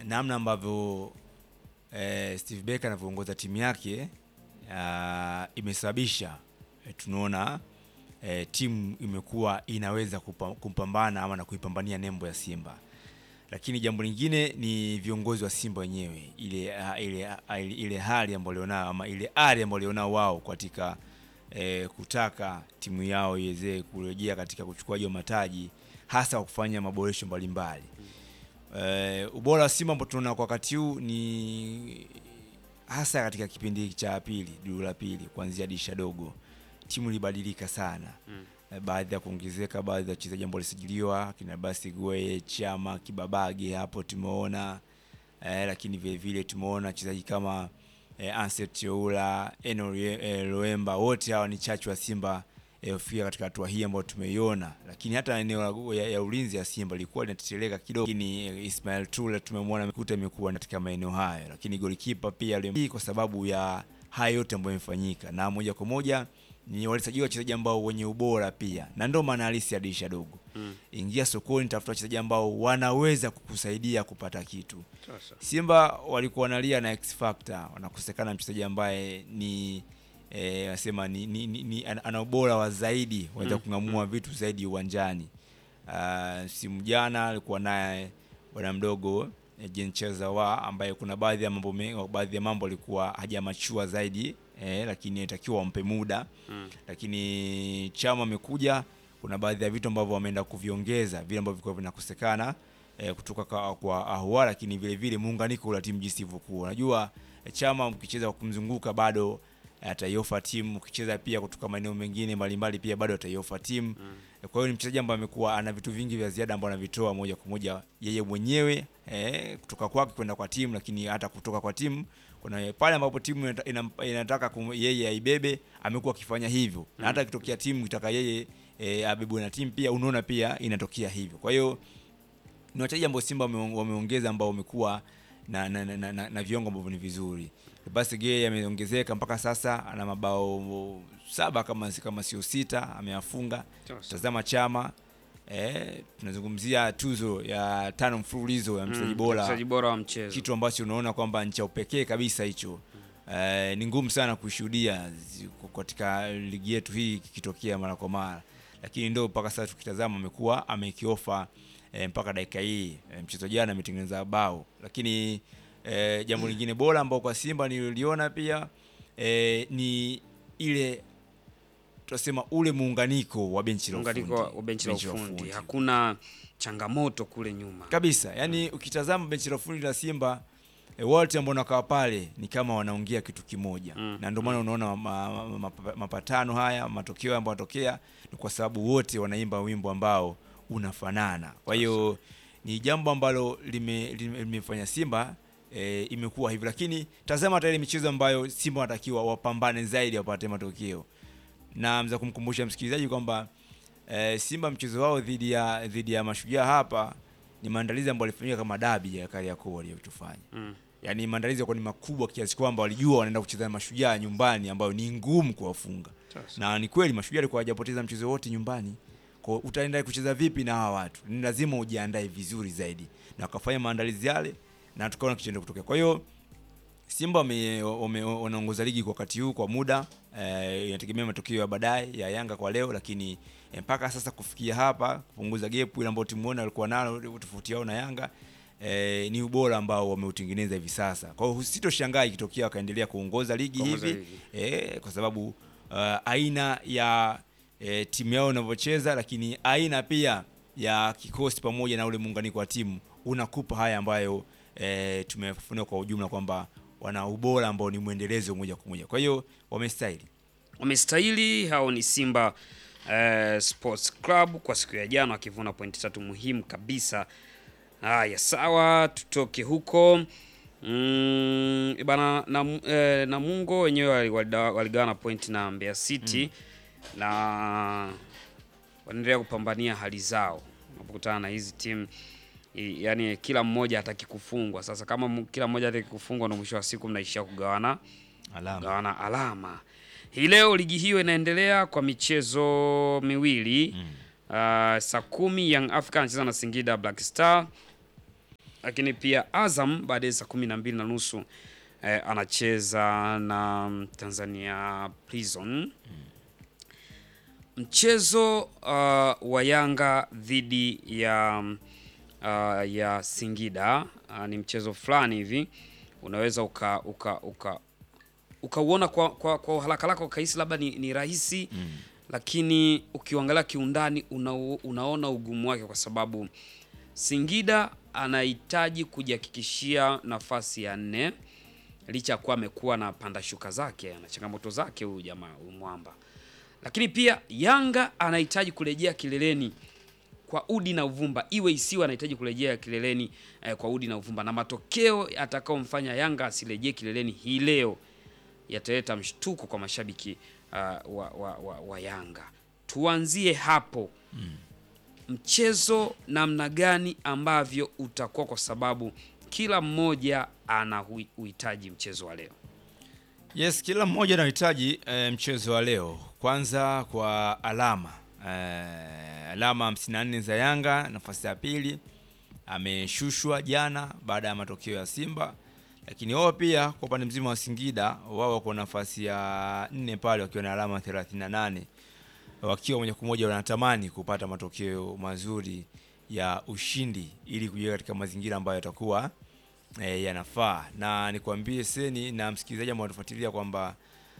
namna ambavyo eh, Steve Barker anavyoongoza timu yake ah, imesababisha eh, tunaona eh, timu imekuwa inaweza kupa, kumpambana ama na kuipambania nembo ya Simba, lakini jambo lingine ni viongozi wa Simba wenyewe, ile ah, ile ah, ile, ile hali ambayo walionao ama ile ari ambayo walionao wao katika eh, kutaka timu yao iweze kurejea katika uchukuaji wa mataji hasa kwa kufanya maboresho mbalimbali. Eh, ubora wa Simba ambao tunaona kwa wakati huu ni hasa katika kipindi cha pili, duru la pili, kuanzia dirisha dogo, timu ilibadilika sana Mm. Eh, baadhi ya kuongezeka, baadhi ya wachezaji ambao walisajiliwa kina basi Gwe, Chama, Kibabage hapo tumeona eh, lakini vile vile tumeona wachezaji kama eh, Anset Cheula, Eno Rie- eh, Loemba, wote hawa ni chachu wa Simba eh, kufika katika hatua hii ambayo tumeiona, lakini hata eneo la- ya, ya ulinzi ya Simba ilikuwa linateteleka kidogo, lakini eh, Ismail Tule tumemwona mikuta imekuwa katika maeneo hayo, lakini golikipa pia yule- hii kwa sababu ya haya yote ambayo yamefanyika, na moja kwa moja ni walisajiliwa wachezaji ambao wenye ubora pia, na ndio maana halisi ya dirisha dogo. Mm. Ingia sokoni, tafuta wachezaji ambao wanaweza kukusaidia kupata kitu. Sasa. Simba walikuwa wanalia na X Factor, wanakosekana mchezaji ambaye ni eh, wasema ni, ni, ni, ni ana ana ubora wa zaidi waweza Mm, kung'amua vitu zaidi uwanjani. Uh, simu jana alikuwa naye bwana mdogo eh, Jean Chezawa ambaye kuna baadhi ya mambo mengi, baadhi ya mambo alikuwa hajamachua zaidi eh, lakini inatakiwa wampe muda Mm. lakini Chama amekuja, kuna baadhi ya vitu ambavyo wameenda kuviongeza vile ambavyo vilikuwa vinakosekana eh, kutoka kwa, kwa Ahua, lakini vile vile muunganiko wa timu jinsi ilivyokuwa. Unajua eh, Chama mkicheza kwa kumzunguka bado eh, ataiofa timu, ukicheza pia kutoka maeneo mengine mbalimbali pia bado ataiofa timu. Eh, Kwa hiyo ni mchezaji ambaye amekuwa ana vitu vingi vya ziada ambavyo anavitoa moja kwa moja yeye mwenyewe eh, kutoka kwake kwenda kwa timu, lakini hata kutoka kwa timu kuna pale ambapo timu inata- inam- inataka kum- yeye aibebe, amekuwa akifanya hivyo, na hata ikitokea timu itaka yeye e, abebwe na timu pia, unaona pia inatokea hivyo. Kwa hiyo ni wachezaji ambao Simba wame- wameongeza ambao wamekuwa na, na, na, na, na, na viwango ambavyo ni vizuri. Basi Gay ameongezeka mpaka sasa ana mabao saba kama kama sio sita ameyafunga. Sasa. Tazama Chama eh, tunazungumzia tuzo ya tano mfululizo ya mchezaji Mm, bora mchezaji bora wa mchezo. kitu ambacho unaona kwamba ni cha upekee kabisa hicho. Eh, ni ngumu sana kushuhudia zi- katika ligi yetu hii kikitokea mara kwa mara, lakini ndio mpaka sasa tukitazama amekuwa amekiofa eh, mpaka dakika hii eh, mchezo jana ametengeneza bao, lakini eh, jambo lingine bora ambao kwa Simba nililiona pia eh, ni ile tunasema ule muunganiko wa benchi la Muunganiko ufundi. wa benchi la Benchi ufundi. Hakuna changamoto kule nyuma. kabisa yani ukitazama benchi la ufundi la Simba e, wote ambao wanakaa pale ni kama wanaongea kitu kimoja Mm, na ndio maana unaona ma, ma, ma, mapatano haya matokeo ambayo yanatokea ni kwa sababu wote wanaimba wimbo ambao unafanana kwa hiyo ni jambo ambalo limefanya lime, limefanya Simba e, imekuwa hivyo lakini tazama hata ile michezo ambayo Simba wanatakiwa wapambane zaidi wapate matokeo na mza kumkumbusha msikilizaji kwamba e, Simba mchezo wao dhidi ya dhidi ya Mashujaa hapa ni maandalizi ambayo walifanyika kama dabi ya Kariakoo waliyotufanya. Mm. Yaani maandalizi yalikuwa ni makubwa kiasi kwamba walijua wanaenda kucheza na Mashujaa nyumbani ambayo ni ngumu kuwafunga. Sasa. Na ni kweli Mashujaa alikuwa hajapoteza mchezo wote nyumbani. Kwa hiyo utaenda kucheza vipi na hawa watu? Ni lazima ujiandae vizuri zaidi. Na wakafanya maandalizi yale na tukaona kitendo kutokea. Kwa hiyo Simba wame- wame- wanaongoza ligi kwa wakati huu kwa muda eh, inategemea matokeo ya baadaye ya Yanga kwa leo, lakini eh, mpaka sasa kufikia hapa kupunguza gap ile ambayo timu walikuwa nalo tofauti yao na Yanga eh, ni ubora ambao wameutengeneza hivi sasa. Kwa hiyo sitoshangaa ikitokea wakaendelea kuongoza ligi Kuongoza hivi ligi. eh, kwa sababu uh, aina ya eh, timu yao inavyocheza, lakini aina pia ya kikosi pamoja na ule muunganiko wa timu unakupa haya ambayo eh, tumefafanua kwa ujumla kwamba wana ubora ambao ni mwendelezo moja kwa moja. Kwa hiyo wamestahili. wamestahili hao ni Simba eh, Sports Club kwa siku ya jana wakivuna pointi tatu muhimu kabisa. Haya, sawa, tutoke huko mm, bana na, eh, Namungo wenyewe wali- walida- waligawana pointi na Mbeya City na wanaendelea kupambania hali zao unapokutana na hizi timu i- yani kila mmoja hataki kufungwa. Sasa kama mu- kila mmoja hataki kufungwa, ndo mwisho wa siku mnaishia kugawana Alama. gawana alama. Hii leo ligi hiyo inaendelea kwa michezo miwili. Uh, saa kumi Young Africa anacheza na Singida Black Star. lakini pia Azam baadaye saa kumi na mbili na nusu eh, anacheza na Tanzania Prison. Mchezo uh, wa Yanga dhidi ya uh, ya Singida uh, ni mchezo fulani hivi unaweza uka uka uka ukauona kwa, kwa, kwa haraka haraka ukahisi labda ni, ni rahisi mm. Lakini ukiangalia kiundani una, unaona ugumu wake kwa sababu Singida anahitaji kujihakikishia nafasi ya nne licha ya kuwa amekuwa na panda shuka zake na changamoto zake huyu jamaa huyu mwamba, lakini pia Yanga anahitaji kurejea kileleni kwa udi na uvumba, iwe isiwe, anahitaji kurejea kileleni eh, kwa udi na uvumba, na matokeo atakaomfanya Yanga asirejee kileleni hii leo yataleta mshtuko kwa mashabiki uh, wa, wa, wa, wa Yanga. Tuanzie hapo mm. Mchezo namna gani ambavyo utakuwa, kwa sababu kila mmoja ana uhitaji mchezo wa leo. Yes, kila mmoja anahitaji e, mchezo wa leo. Kwanza kwa alama e, alama 54 za Yanga, nafasi ya pili ameshushwa jana baada ya matokeo ya Simba, lakini wao pia kwa upande mzima wa Singida wao wako nafasi ya nne pale wakiwa na alama 38 wakiwa moja kwa moja wanatamani kupata matokeo mazuri ya ushindi ili kujiweka katika mazingira ambayo yatakuwa e, yanafaa. Na nikwambie seni na msikilizaji ambao anatufuatilia kwamba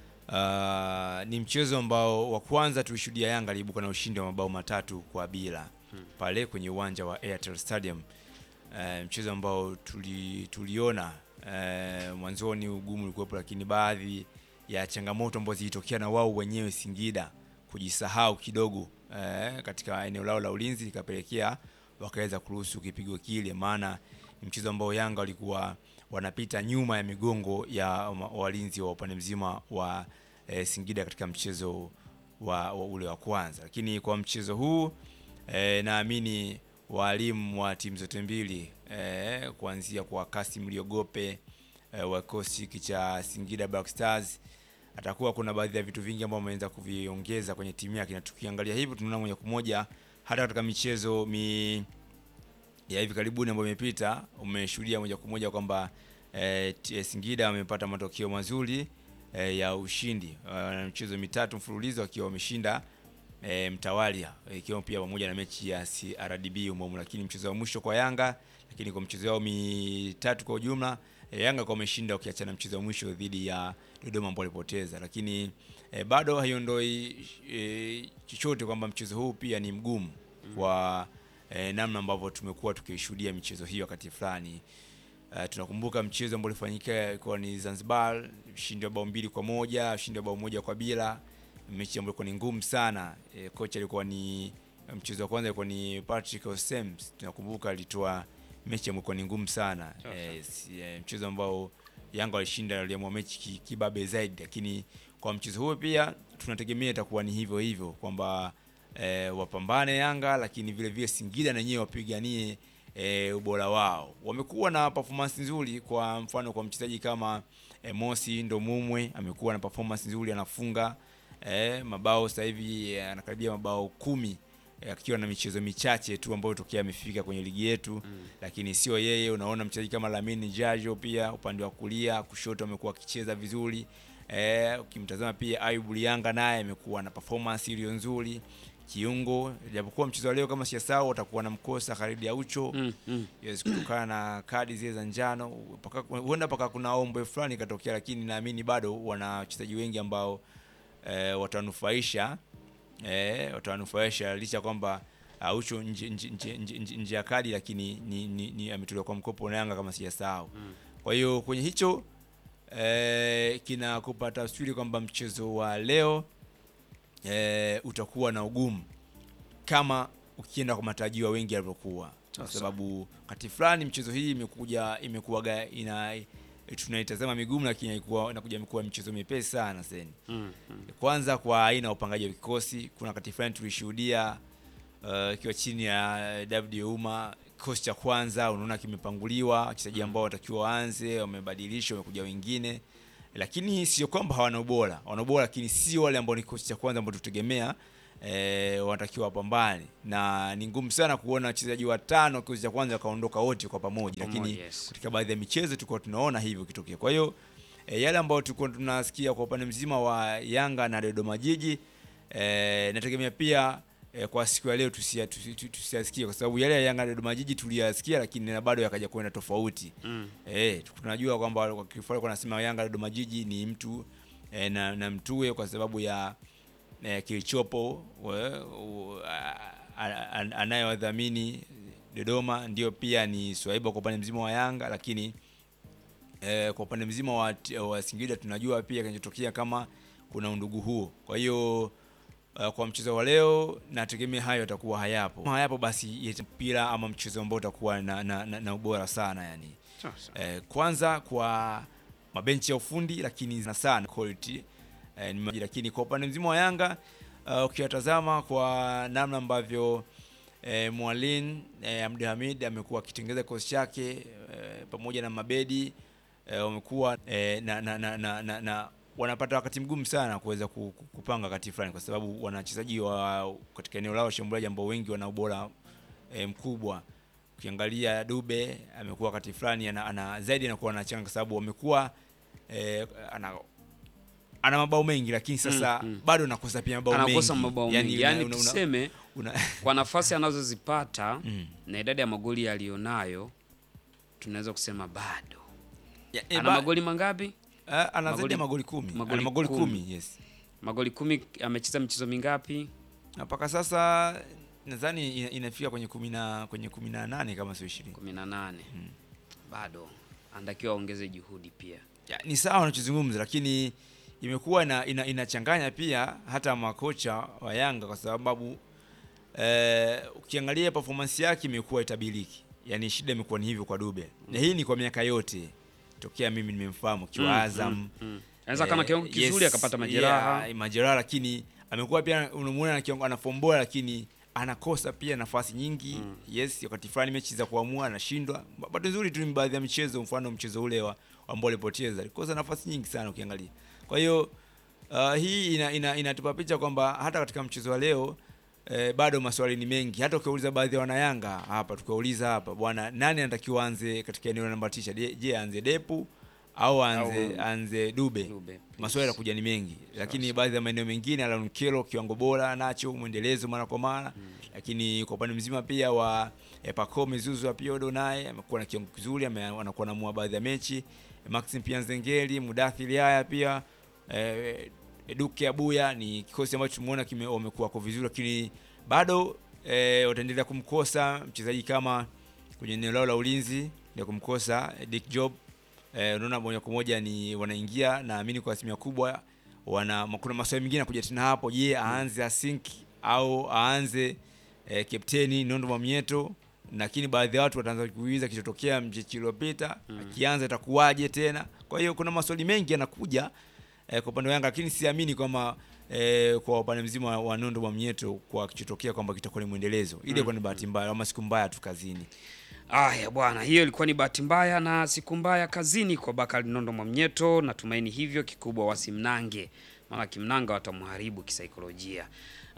uh, ni mchezo ambao wa kwanza tulishuhudia Yanga aliibuka na ushindi wa mabao matatu kwa bila hmm, pale kwenye uwanja wa Airtel Stadium. Uh, mchezo ambao tuli, tuliona uh, mwanzoni ugumu ulikuwepo, lakini baadhi ya changamoto ambazo zilitokea na wao wenyewe Singida kujisahau kidogo eh, katika eneo lao la ulinzi ikapelekea wakaweza kuruhusu kipigo kile, maana ni mchezo ambao Yanga walikuwa wanapita nyuma ya migongo ya walinzi wa upande mzima wa eh, Singida katika mchezo wa, wa ule wa kwanza. Lakini kwa mchezo huu eh, naamini walimu wa timu zote mbili eh, kuanzia kwa Kasim Liogope eh, wa kikosi cha Singida Black Stars atakuwa kuna baadhi ya vitu vingi ambavyo ameweza kuviongeza kwenye timu yake, na tukiangalia hivyo tunaona moja kwa moja hata katika michezo mi ya hivi karibuni ambayo imepita umeshuhudia moja kwa moja kwamba e, Singida wamepata matokeo mazuri e, ya ushindi na e, michezo mitatu mfululizo akiwa wameshinda e, mtawalia ikiwa e, pia pamoja na mechi ya CRDB umomo, lakini mchezo wa mwisho kwa Yanga, lakini kwa mchezo wao mitatu kwa ujumla e, Yanga kwa wameshinda ukiachana mchezo wa mwisho dhidi ya Dodoma ambao walipoteza, lakini e, bado haiondoi e, chochote kwamba mchezo huu pia ni mgumu kwa E, namna ambavyo tumekuwa tukishuhudia michezo hiyo wakati fulani. E, tunakumbuka mchezo ambao ulifanyika ilikuwa ni Zanzibar, ushindi wa bao mbili kwa moja, ushindi wa bao moja kwa bila, mechi ambayo ilikuwa ni ngumu sana. E, kocha alikuwa ni mchezo wa kwanza ilikuwa ni Patrick Osems, tunakumbuka alitoa mechi ambayo ilikuwa ni ngumu sana. E, e, mchezo ambao Yanga walishinda, waliamua mechi kibabe zaidi, lakini kwa mchezo huo pia tunategemea itakuwa ni hivyo hivyo kwamba E, wapambane Yanga lakini vile vile Singida na wenyewe wapiganie e, ubora wao. Wamekuwa na performance nzuri, kwa mfano kwa mchezaji kama e, Mosi ndo Mumwe amekuwa na performance nzuri, anafunga e, mabao sasa hivi anakaribia mabao kumi akiwa e, na michezo michache tu ambayo tokea amefika kwenye ligi yetu mm. Lakini sio yeye, unaona mchezaji kama Lamine Jajo pia upande wa kulia kushoto amekuwa akicheza vizuri e, ukimtazama pia Ayubu Lianga naye amekuwa na performance iliyo nzuri kiungo japokuwa mchezo wa leo kama siyasao watakuwa na mkosa Khalid Aucho mm, mm. Yes, kutokana na kadi zile za njano huenda paka kuna ombwe fulani ikatokea, lakini naamini bado wana wachezaji wengi ambao e, watanufaisha e, watanufaisha licha kwamba Aucho nje, nje, nje, nje, nje ya kadi, lakini ni, ni, ni ametolewa kwa mkopo na Yanga kama sijasahau mm. Kwa hiyo kwenye hicho e, kinakupa tafsiri kwamba mchezo wa leo E, utakuwa na ugumu kama ukienda kwa matarajio wengi yalivyokuwa, kwa sababu wakati fulani mchezo hii imekuja imekuwa ina tunaitazama migumu, lakini ilikuwa inakuja imekuwa michezo mepesi sana sasa. mm, mm. Kwanza kwa aina ya upangaji wa kikosi, kuna wakati fulani tulishuhudia ikiwa uh, chini ya David Ouma kikosi cha kwanza unaona kimepanguliwa, wachezaji ambao watakiwa waanze wamebadilishwa, wamekuja wengine lakini sio kwamba hawana ubora, wana ubora lakini sio wale ambao ni kikosi cha kwanza ambao tutegemea e, wanatakiwa wapambane, na ni ngumu sana kuona wachezaji watano kikosi cha kwanza wakaondoka wote kwa pamoja, Pamoja, lakini yes. katika baadhi ya michezo tulikuwa tunaona hivyo kitokea. Kwa hiyo e, yale ambayo tulikuwa tunasikia kwa upande mzima wa Yanga na Dodoma Jiji e, nategemea pia e, kwa siku ya leo tusia- tusi- tu- tusiyasikie kwa sababu yale ya Yanga na Dodoma Jiji tuliyasikia, lakini na bado yakaja kwenda tofauti. Mm. Eh, tunajua kwamba kwa kifupi kwa nasema Yanga Dodoma Jiji ni mtu eh, na, na mtue kwa sababu ya eh, kilichopo we- u- a- a- a- anayewadhamini Dodoma ndio pia ni Swaiba kwa upande mzima wa Yanga, lakini eh, kwa upande mzima wa, t- wa Singida tunajua pia kinachotokea kama kuna undugu huo. Kwa hiyo uh, kwa mchezo wa leo nategemea hayo yatakuwa hayapo. Kama hayapo basi yeta- mpira ama mchezo ambao utakuwa na, na, na, na ubora sana yani. Sasa. Eh, kwanza kwa mabenchi ya ufundi lakini na sana quality eh, ni maji. lakini kwa upande mzima wa Yanga uh, ukiyatazama kwa namna ambavyo eh, Mwalin eh, Abdul Hamid amekuwa akitengeza kikosi chake eh, pamoja na Mabedi eh, wamekuwa eh, na, na, na, na, na, na wanapata wakati mgumu sana kuweza ku- ku- kupanga wakati fulani, kwa sababu wana wachezaji wa katika eneo lao shambuliaji ambao wengi wana ubora eh, mkubwa. Ukiangalia Dube amekuwa wakati fulani ana, ana zaidi anakuwa anachanga kwa sababu amekuwa eh, ana ana mabao mengi lakini sasa Mm, mm. bado anakosa pia mabao mengi. anakosa mabao mengi una- yani, una- una- tuseme una- kwa nafasi anazozipata Mm. na idadi ya magoli aliyonayo tunaweza kusema bado Ya, eh, ana ba- magoli mangapi? Ah, ana zaidi magoli- ya magoli kumi. magoli Ana magoli kumi. kumi, yes. Magoli kumi, amecheza michezo mingapi? Na mpaka sasa nadhani ina- inafika kwenye kumi na kwenye kumi na nane kama sio ishirini. kumi na nane. Bado anatakiwa aongeze juhudi pia. Ya, ni sawa wanachozungumza lakini imekuwa ina, ina, inachanganya pia hata makocha wa Yanga kwa sababu eh, ukiangalia performance yake imekuwa itabiriki. Yaani shida imekuwa ni hivyo kwa Dube. Na hii ni kwa miaka yote tokea mimi nimemfahamu kiwa Mm, Azam. mm, mm. Anaweza kama kiwango Eh, kizuri yes, akapata majeraha. yeah, majeraha lakini amekuwa pia unamuona ana kiwango- ana form bora lakini anakosa pia nafasi nyingi yes wakati fulani mechi za kuamua anashindwa bahati nzuri tu ni baadhi ya michezo mfano mchezo ule wa ambao alipoteza alikosa nafasi nyingi sana ukiangalia kwa hiyo uh, hii ina, ina, inatupa picha kwamba hata katika mchezo wa leo eh, bado maswali ni mengi hata ukiuliza baadhi ya wanayanga hapa tukiwauliza hapa bwana nani anatakiwa anze katika eneo la namba tisha je je aanze depu au aanze Au- anze dube Dube, maswali yes. yanakuja ni mengi lakini baadhi ya maeneo mengine Aaron Kelo kiwango bora nacho mwendelezo mara kwa mara lakini kwa upande mzima pia wa eh, Pacome Zuzu Apiodo naye amekuwa na kiwango kizuri ame- anakuwa namua baadhi ya mechi Maxim pia Nzengeli Mudathiri haya pia eh, Duke Abuya ni kikosi ambacho tumeona kime- wamekuwa kwa vizuri lakini bado eh, wataendelea kumkosa mchezaji kama kwenye eneo lao la ulinzi ndio kumkosa eh, Dick Job eh, unaona moja kwa moja ni wanaingia naamini kwa asilimia kubwa wana kuna maswali mengine yanakuja tena hapo je aanze asink au aanze eh, kapteni Nondo Mwamieto lakini baadhi ya watu wataanza kuuliza kilichotokea mchechi uliopita akianza itakuwaje tena kwa hiyo kuna maswali mengi yanakuja eh, kwa upande wa Yanga lakini siamini kwamba eh, kwa upande mzima wa- wa Nondo Mwamieto kwa kichotokea kwamba kitakuwa ni mwendelezo ile kwa ni bahati mbaya ama siku mbaya tu kazini Aya bwana, hiyo ilikuwa ni bahati mbaya na siku mbaya kazini kwa Bakari Nondo Mwamnyeto. Natumaini hivyo, kikubwa wasimnange, maana kimnanga watamharibu kisaikolojia.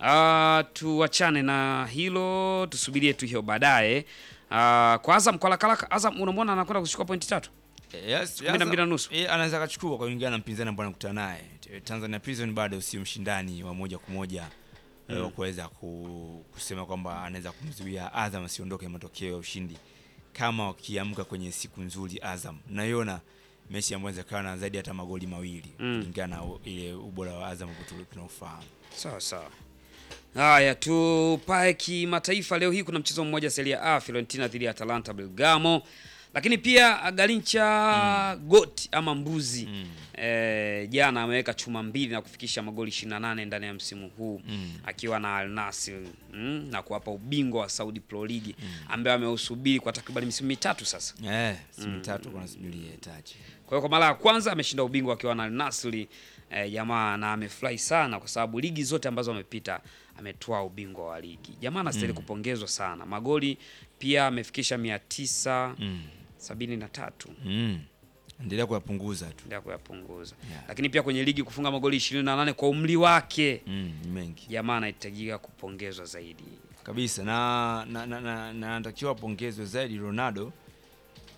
Ah, tuachane na hilo, tusubirie tu hiyo baadaye. Ah, kwa Azam kwa lakalaka, Azam unamwona anakwenda kuchukua pointi tatu. Yes, Kumi na mbili na nusu. Eh, anaweza akachukua kwa kulingana na mpinzani ambao anakutana naye. T- Tanzania Prison bado sio mshindani wa moja kwa moja eh, wa kuweza ku, kusema kwamba anaweza kumzuia Azam asiondoke matokeo ya ushindi kama wakiamka kwenye siku nzuri Azam. Naiona mechi ambayo inawezekana zaidi hata magoli mawili Mm. kulingana na u- ile ubora wa Azam ambao tu- tunaofahamu. Sawa sawa. Haya, tupae kimataifa. Leo hii kuna mchezo mmoja Serie A, Fiorentina dhidi ya Atalanta Bergamo, lakini pia Garincha Got ama mbuzi Mm. eh, jana ameweka chuma mbili na kufikisha magoli 28 ndani ya msimu huu Mm. akiwa na Al Nassr mm, na kuwapa ubingwa wa Saudi Pro League ambaye ameusubiri kwa takriban misimu mitatu sasa. Eh, siku mitatu kuna subiria taji. Kwa hiyo kwa mara ya kwanza ameshinda ubingwa akiwa na Al Nassr eh, jamaa na amefurahi sana kwa sababu ligi zote ambazo amepita ametoa ubingwa wa ligi. Jamaa anastahili kupongezwa sana. Magoli pia amefikisha mia tisa Mm. sabini na tatu. Mm. endelea kuyapunguza tu endelea kuyapunguza Yeah. lakini pia kwenye ligi kufunga magoli 28 kwa umri wake mm, ni mengi jamaa anahitajika kupongezwa zaidi kabisa na na na, na, na anatakiwa apongezwe zaidi Ronaldo